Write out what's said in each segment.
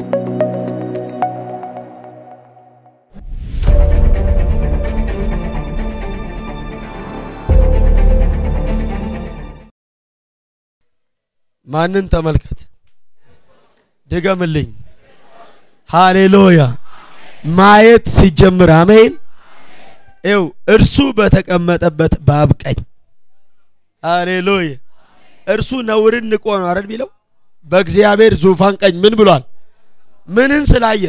ማንን ተመልከት? ድገምልኝ። ሃሌሉያ። ማየት ሲጀምር አሜን። ይው እርሱ በተቀመጠበት በአብ ቀኝ ሃሌሉያ። እርሱ ነውርን ንቆ ነው አይደል ቢለው በእግዚአብሔር ዙፋን ቀኝ ምን ብሏል? ምንን ስላየ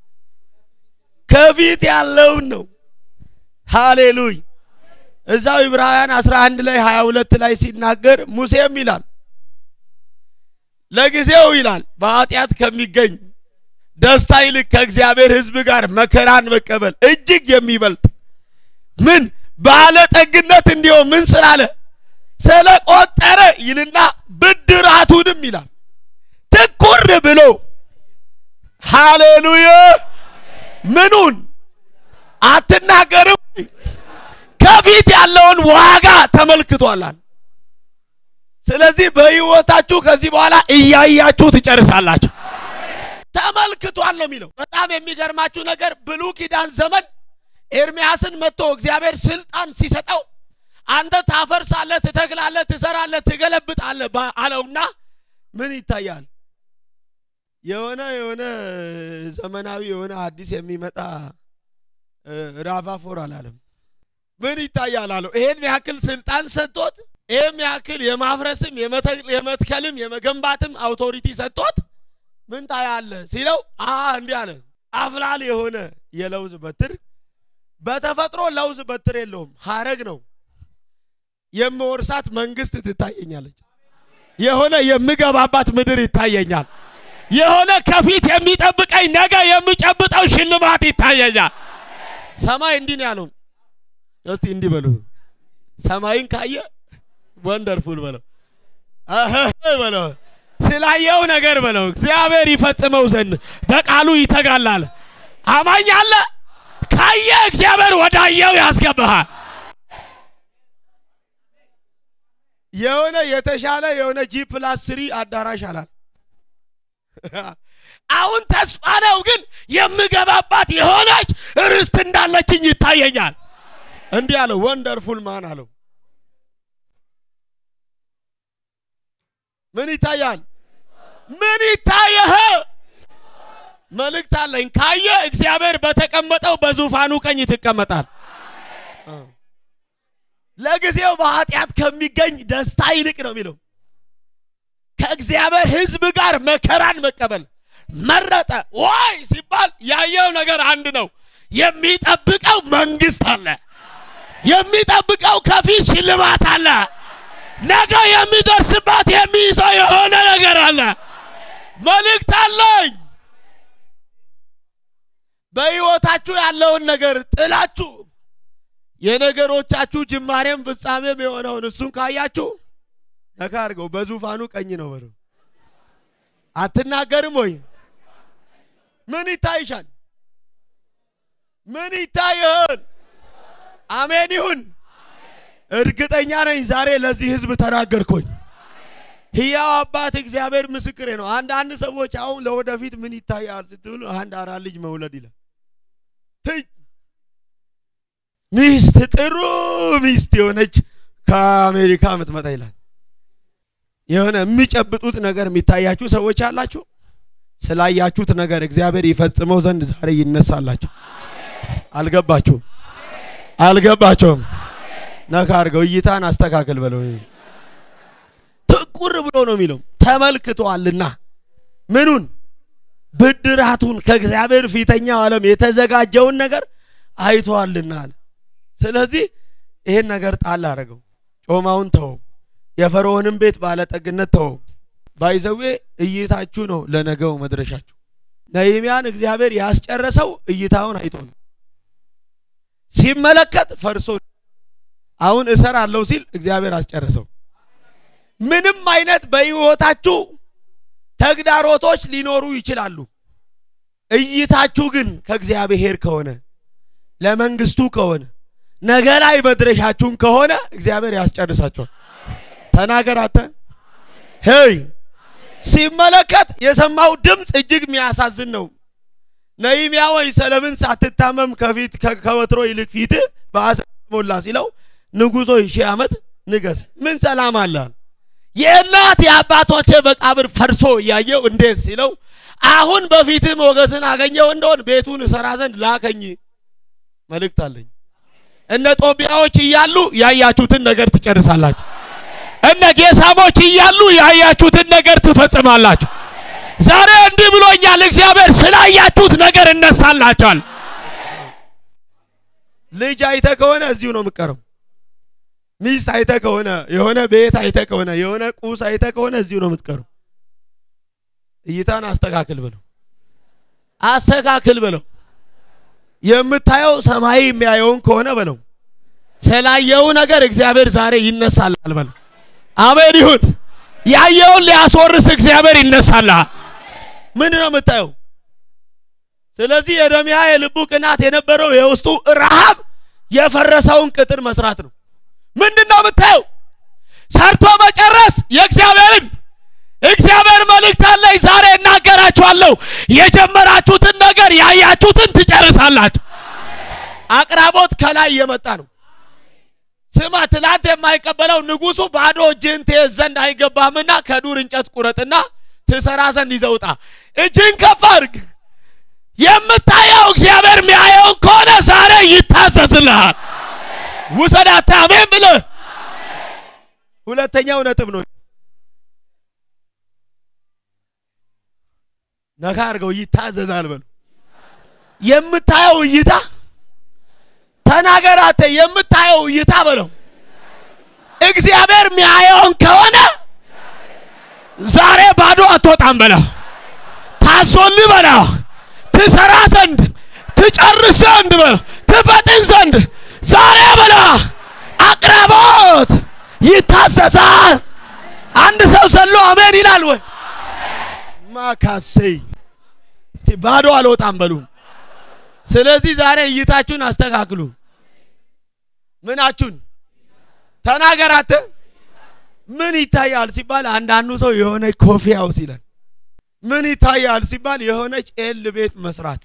ከፊት ያለውን ነው። ሃሌሉያ። እዛው ዕብራውያን 11 ላይ 22 ላይ ሲናገር ሙሴም ይላል ለጊዜው ይላል በኃጢአት ከሚገኝ ደስታ ይልቅ ከእግዚአብሔር ሕዝብ ጋር መከራን መቀበል እጅግ የሚበልጥ ምን ባለጠግነት እንዲሆን ምን ስላለ ስለቆጠረ ይልና ብድራቱንም ይላል ትኩር ብሎ ሃሌሉያ ምኑን አትናገርም ከፊት ያለውን ዋጋ ተመልክቷላል። ስለዚህ በህይወታችሁ ከዚህ በኋላ እያያችሁ ትጨርሳላችሁ። ተመልክቷል ነው የሚለው። በጣም የሚገርማችሁ ነገር ብሉይ ኪዳን ዘመን ኤርሚያስን መጥቶ እግዚአብሔር ስልጣን ሲሰጠው አንተ ታፈርሳለህ፣ ትተክላለህ፣ ትሰራለህ፣ ትገለብጣለህ አለውና ምን ይታያል? የሆነ የሆነ ዘመናዊ የሆነ አዲስ የሚመጣ ራቫፎር አላለም። ምን ይታያል አለው። ይሄን ያክል ስልጣን ሰጥቶት ይህም ያክል የማፍረስም የመትከልም የመገንባትም አውቶሪቲ ሰጥቶት ምን ታያለ ሲለው አ እንዲህ አለ። አፍላል የሆነ የለውዝ በትር በተፈጥሮ ለውዝ በትር የለውም፣ ሀረግ ነው። የምወርሳት መንግስት ትታየኛለች። የሆነ የምገባባት ምድር ይታየኛል። የሆነ ከፊት የሚጠብቀኝ ነገ የሚጨብጠው ሽልማት ይታየኛል። ሰማይ እንዲህ ነው ያለው። እስቲ እንዲህ በሉ ሰማይን ካየ ወንደርፉል በለው በለው ስላየው ነገር በለው እግዚአብሔር ይፈጽመው ዘንድ በቃሉ ይተጋላል። አማኝ አለ ካየ እግዚአብሔር ወዳየው ያስገባሃል። የሆነ የተሻለ የሆነ ጂ ፕላስ ስሪ አዳራሽ አላል። አሁን ተስፋ ነው ግን የምገባባት የሆነች ርስት እንዳለችኝ ይታየኛል። እንዲህ አለው ወንደርፉል ማን አለው ምን ይታያል? ምን ይታየህ? መልእክት አለኝ። ካየ እግዚአብሔር በተቀመጠው በዙፋኑ ቀኝ ትቀመጣል። ለጊዜው በኃጢአት ከሚገኝ ደስታ ይልቅ ነው የሚለው ከእግዚአብሔር ሕዝብ ጋር መከራን መቀበል መረጠ። ዋይ ሲባል ያየው ነገር አንድ ነው። የሚጠብቀው መንግስት አለ። የሚጠብቀው ከፊት ሽልማት አለ። ነገ የሚደርስባት የሚይዘው የሆነ ነገር አለ። መልእክት አለኝ። በሕይወታችሁ ያለውን ነገር ጥላችሁ የነገሮቻችሁ ጅማሬም ፍጻሜም የሆነውን እሱን ካያችሁ ነካ አድርገው በዙፋኑ ቀኝ ነው በለው። አትናገርም ወይ? ምን ይታይሻል? ምን ይታይህን? አሜን ይሁን። እርግጠኛ ነኝ ዛሬ ለዚህ ህዝብ ተናገርኩኝ። ሕያው አባት እግዚአብሔር ምስክሬ ነው። አንዳንድ ሰዎች አሁን ለወደፊት ምን ይታያል ስትሉ አንድ አራት ልጅ መውለድ ይላል። ትይ ሚስት ጥሩ ሚስት የሆነች ከአሜሪካ የምትመጣ ይላል። የሆነ የሚጨብጡት ነገር የሚታያችሁ ሰዎች አላችሁ። ስላያችሁት ነገር እግዚአብሔር ይፈጽመው ዘንድ ዛሬ ይነሳላችሁ። አልገባችሁም? አልገባቸውም? ነካ አድርገው እይታን አስተካክል በለው። ትቁር ብሎ ነው የሚለው ተመልክቷልና ምኑን ብድራቱን ከእግዚአብሔር ፊተኛው ዓለም የተዘጋጀውን ነገር አይቷልና አለ። ስለዚህ ይሄን ነገር ጣል አደረገው። ጮማውን ተወው። የፈርዖንም ቤት ባለጠግነት ተወው። ባይዘዌ እይታችሁ ነው ለነገው መድረሻችሁ። ነህምያን እግዚአብሔር ያስጨረሰው እይታውን አይቶ ነው። ሲመለከት ፈርሶ አሁን እሰራለሁ ሲል እግዚአብሔር አስጨረሰው። ምንም አይነት በሕይወታችሁ ተግዳሮቶች ሊኖሩ ይችላሉ። እይታችሁ ግን ከእግዚአብሔር ከሆነ ለመንግስቱ ከሆነ ነገ ላይ መድረሻችሁን ከሆነ እግዚአብሔር ያስጨርሳችኋል። ተናገር አንተ ሄይ ሲመለከት የሰማው ድምፅ እጅግ የሚያሳዝን ነው። ነህምያ ወይ ስለምን ሳትታመም ከፊት ከወትሮ ይልቅ ፊት በሐዘን ሞላ ሲለው ንጉሶ ሺህ ዓመት ንገስ፣ ምን ሰላም አለ? የእናት የአባቶቼ መቃብር ፈርሶ እያየው እንዴት ሲለው አሁን በፊትህ ሞገስን አገኘው እንደሆን ቤቱን እሰራ ዘንድ ላከኝ። መልእክት አለኝ። እነ ጦቢያዎች እያሉ ያያችሁትን ነገር ትጨርሳላችሁ። እነ ጌሳሞች እያሉ ያያችሁትን ነገር ትፈጽማላችሁ። ዛሬ እንዲህ ብሎኛል እግዚአብሔር፣ ስላያችሁት ነገር እነሳላችኋል። ልጅ አይተ ከሆነ እዚሁ ነው የምቀረው። ሚስት አይተ ከሆነ የሆነ ቤት አይተ ከሆነ የሆነ ቁስ አይተ ከሆነ እዚሁ ነው የምትቀረው። እይታን አስተካክል ብለው አስተካክል ብለው የምታየው ሰማይ የሚያየውን ከሆነ በለው ስላየው ነገር እግዚአብሔር ዛሬ ይነሳላል በለው። አሜን ይሁን። ያየውን ሊያስወርስ እግዚአብሔር ይነሳልሃል። ምን ነው የምታየው? ስለዚህ የኤርምያ የልቡ ቅናት የነበረው የውስጡ ረሃብ የፈረሰውን ቅጥር መስራት ነው። ምንድን ነው የምታየው? ሰርቶ መጨረስ የእግዚአብሔርን እግዚአብሔር መልእክት አለኝ ዛሬ እናገራችኋለሁ። የጀመራችሁትን ነገር ያያችሁትን ትጨርሳላችሁ። አቅራቦት ከላይ የመጣ ነው። ስማ፣ ትላንት የማይቀበለው ንጉሱ ባዶ እጅህን ትይዝ ዘንድ አይገባህምና ከዱር እንጨት ቁረጥና ትሰራ ዘንድ ይዘውጣ። እጅህን ከፍ አድርግ። የምታየው እግዚአብሔር የሚያየውን ከሆነ ዛሬ ይታዘዝልሃል። ውሰዳታ አሜን ብለህ ሁለተኛው ነጥብ ነው። ነካ አድርገው ይታዘዛል በሉ። የምታየው እይታ ተናገራተ የምታየው እይታ በለው እግዚአብሔር የሚያየውን ከሆነ ዛሬ ባዶ አትወጣም በለው። ታዞልህ በለው ትሰራ ዘንድ ትጨርስ ዘንድ በለው ትፈጥን ዘንድ ዛሬ በለው አቅራቦት ይታዘዛል። አንድ ሰው ሰሎ አሜን ይላል ወይ? ማካሰይ እስቲ ባዶ አልወጣም በሉ። ስለዚህ ዛሬ እይታችሁን አስተካክሉ። ምናችሁን ተናገራት። ምን ይታያል ሲባል አንዳንዱ ሰው የሆነች ኮፊ ሃውስ ይላል። ምን ይታያል ሲባል የሆነች ኤል ቤት መስራት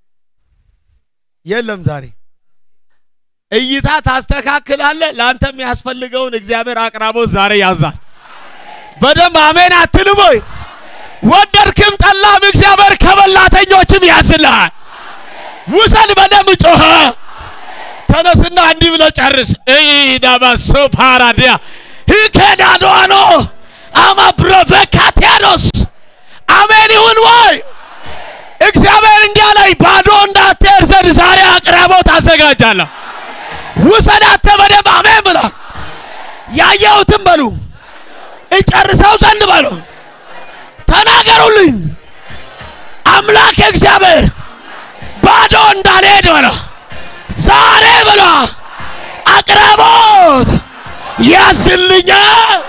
የለም። ዛሬ እይታ ታስተካክላለ። ለአንተ የሚያስፈልገውን እግዚአብሔር አቅራቦት ዛሬ ያዛል። በደንብ አሜን አትልም ወይ? ወደድክም ጠላም እግዚአብሔር ከበላተኞችም ያዝልሃል። ውሰድ በደንብ ጮኸ። ተነስና እንዲህ ብለ ጨርስ። ኢዳባሶ ፓራዲያ ሂኬዳዶኖ አማ ፕሮቬካቲያኖስ አሜን ይሁን ወይ? እግዚአብሔር እንዲህ አለኝ፣ ባዶ እንዳትሄድ ዘንድ ዛሬ አቅራቦት አዘጋጃለሁ። ውሰዳተ በደንብ አሜን ብላ ያየሁትም በሉ እጨርሰው ዘንድ በሉ ተናገሩልኝ። አምላክ እግዚአብሔር ባዶ እንዳልሄድ በለ ዛሬ በለ አቅራቦት ያዝልኛል።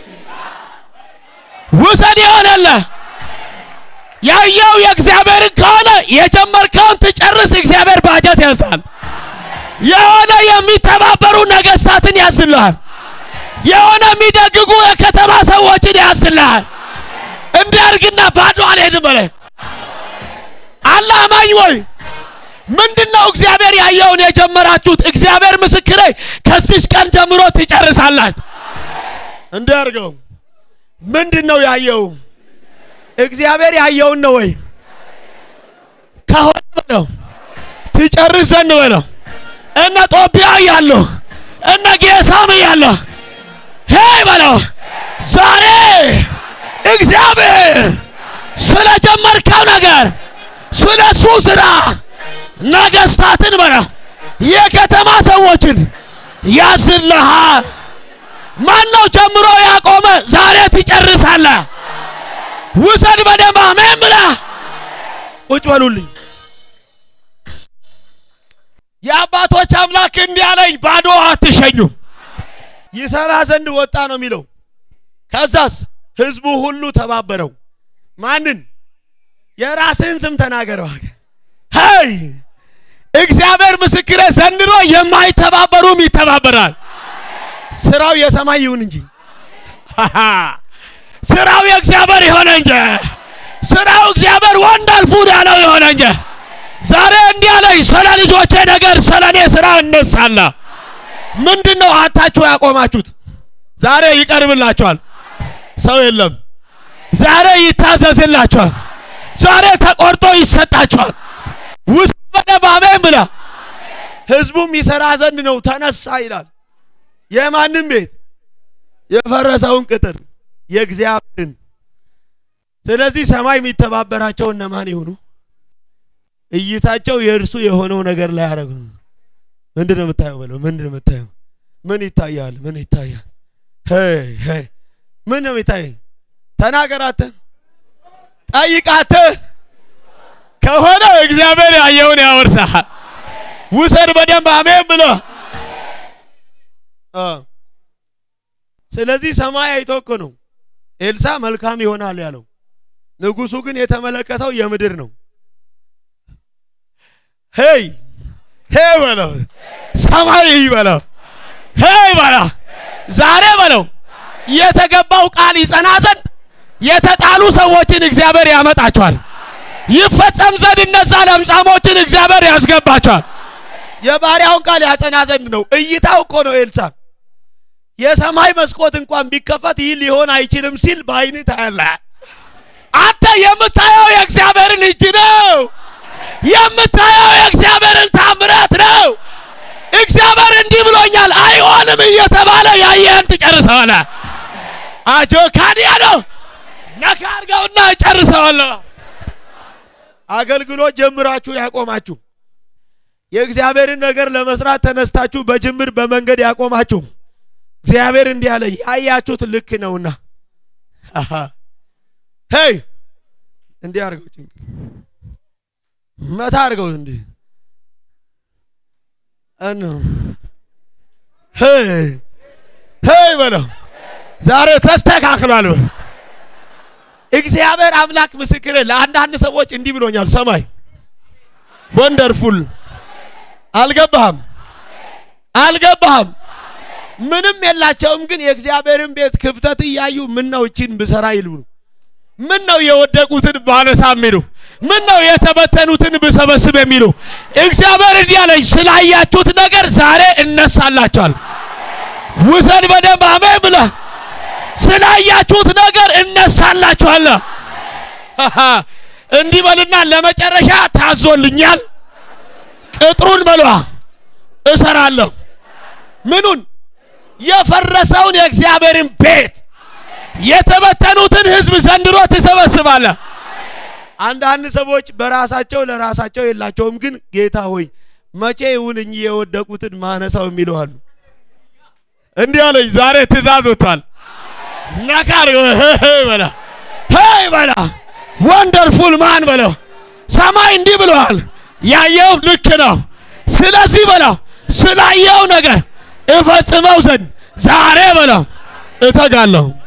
ውሰድ የሆነለ ያየው የእግዚአብሔርን ከሆነ የጀመርከውን ትጨርስ። እግዚአብሔር ባጀት ያዛል። የሆነ የሚተባበሩ ነገስታትን ያዝልሃል። የሆነ የሚደግጉ የከተማ ሰዎችን ያዝልሃል። እንዲያርግና ባዶ አልሄድም በለ አለ አማኝ ወይ ምንድን ነው እግዚአብሔር ያየውን የጀመራችሁት? እግዚአብሔር ምስክሬ ከዚህ ቀን ጀምሮ ትጨርሳላችሁ። እንዲያርገው ምንድን ነው ያየው? እግዚአብሔር ያየውን ነው ወይ ከሆነ በለው ትጨርስ ዘንድ በለው እነ ጦቢያ እያለሁ እነ ጌሳም እያለሁ ሄይ በለው ዛሬ እግዚአብሔር ስለ ጀመርከው ነገር ስለ እሱ ስራ ነገስታትን በለው የከተማ ሰዎችን ያዝልሃል። ማን ነው ጀምሮ ያቆመ? ዛሬ ትጨርሳለህ። ውሰድ በደንብ አሜን ብለህ ቁጭ በሉልኝ። የአባቶች አምላክ እንዲህ አለኝ፣ ባዶ አትሸኙም። ይሰራ ዘንድ ወጣ ነው የሚለው። ከዛስ ህዝቡ ሁሉ ተባበረው። ማንን? የራስህን ስም ተናገረው። ሄይ እግዚአብሔር ምስክሬ፣ ዘንድሮ የማይተባበሩም ይተባበራል። ስራው የሰማይ ይሁን እንጂ ስራው የእግዚአብሔር የሆነ እንጂ ስራው እግዚአብሔር ወንድ አልፉን ያለው የሆነ እንጂ ዛሬ እንዲህ አለኝ፣ ስለ ልጆቼ ነገር ስለ እኔ ስራ እነሳላ። ምንድን ነው አታችሁ ያቆማችሁት? ዛሬ ይቀርብላችኋል። ሰው የለም። ዛሬ ይታዘዝላችኋል። ዛሬ ተቆርጦ ይሰጣችኋል። ውስጥ በደንብ አሜን ብላ ህዝቡም ይሰራ ዘንድ ነው ተነሳ ይላል። የማንም ቤት የፈረሰውን ቅጥር የእግዚአብሔርን። ስለዚህ ሰማይ የሚተባበራቸው እነማን ይሆኑ? እይታቸው የእርሱ የሆነው ነገር ላይ ያደረጉ። ምንድን ነው የምታየው? በለው ምንድን ነው የምታየው? ምን ይታያል? ምን ይታያል? ሄይ ሄይ ምን ነው የሚታይ? ተናገራተ ጠይቃተ ከሆነ እግዚአብሔር ያየውን ያወርሳል። ውሰድ በደንብ አሜን ብሎ ስለዚህ ሰማይ አይቶ እኮ ነው ኤልሳ መልካም ይሆናል ያለው። ንጉሱ ግን የተመለከተው የምድር ነው። ሄይ ሄይ በለው ሰማይ በለው ሄይ በለው ዛሬ በለው የተገባው ቃል ይጸና ዘንድ የተጣሉ ሰዎችን እግዚአብሔር ያመጣቸዋል። ይፈጸም ዘንድ እነዛ ለምጻሞችን እግዚአብሔር ያስገባቸዋል። የባሪያውን ቃል ያጸና ዘንድ ነው። እይታው እኮ ነው ኤልሳ የሰማይ መስኮት እንኳን ቢከፈት ይህ ሊሆን አይችልም ሲል በአይን ታያለህ። አንተ የምታየው የእግዚአብሔርን እጅ ነው። የምታየው የእግዚአብሔርን ታምራት ነው። እግዚአብሔር እንዲህ ብሎኛል አይሆንም እየተባለ ያየህን ትጨርሰዋለህ። አጆ ካዲያ ነው ነካ አድርገውና ጨርሰዋለሁ። አገልግሎት ጀምራችሁ ያቆማችሁ የእግዚአብሔርን ነገር ለመስራት ተነስታችሁ በጅምር በመንገድ ያቆማችሁ እግዚአብሔር እንዲህ አለ፣ ያያችሁት ልክ ነውና ሄይ እንዲህ አድርገው ጭንቅ መታ አድርገው እንዲህ እነ ሄይ ሄይ በለው ዛሬ ተስተካክሏል። እግዚአብሔር አምላክ ምስክር ለአንዳንድ ሰዎች እንዲህ ብሎኛል። ሰማይ ወንደርፉል አልገባህም አልገባህም ምንም የላቸውም፣ ግን የእግዚአብሔርን ቤት ክፍተት እያዩ ምን ነው እቺን ብሰራ ይሉ ምን ነው የወደቁትን ባነሳ የሚሉ ምን ነው የተበተኑትን ብሰበስብ የሚሉ እግዚአብሔር እንዲህ አለኝ፣ ስላያችሁት ነገር ዛሬ እነሳላችኋል። ውሰድ በደንብ አሜን ብለህ ስላያችሁት ነገር እነሳላችኋል። እንዲህ በልና ለመጨረሻ ታዞልኛል። ቅጥሩን በሏ እሰራለሁ። ምኑን? የፈረሰውን የእግዚአብሔርን ቤት የተበተኑትን ሕዝብ ዘንድሮ ትሰበስባለህ። አንዳንድ ሰዎች በራሳቸው ለራሳቸው የላቸውም፣ ግን ጌታ ሆይ መቼ ይሁን እኚህ የወደቁትን ማነሳው የሚለው አሉ። እንዲህ አለኝ ዛሬ ትእዛዝ ወጥቷል። ነካር በላ ሄይ በላ ወንደርፉል ማን በለው ሰማይ እንዲህ ብለዋል። ያየው ልክ ነው። ስለዚህ በለው ስላየው ነገር እፈጽመው ዘንድ ዛሬ በለው እተጋለሁ።